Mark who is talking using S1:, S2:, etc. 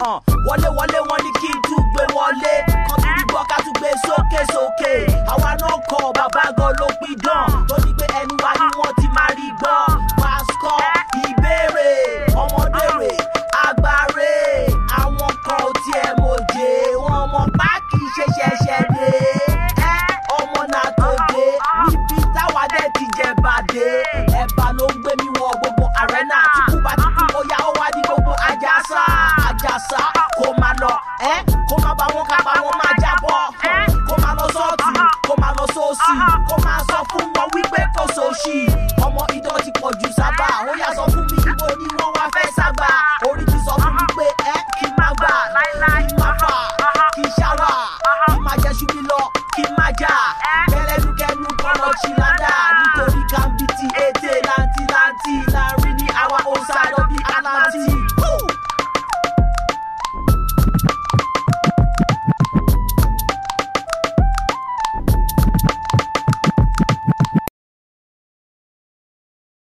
S1: hàn wọlé wọlé wọn ní kí n tún gbé wọlé kan tún rí gbọ́ ká tún gbé sókè sókè àwa náà kọ bàbá gan ló pidán tó ní pé ẹnu wa ni wọ́n ti máa rí gbọ́ pásítọ̀ ìbéèrè ọmọdé rè agbáre àwọn kan ò tiẹ̀ mọ̀jẹ̀ wọn mọ̀ páàkì ṣe ṣẹ̀ṣẹ̀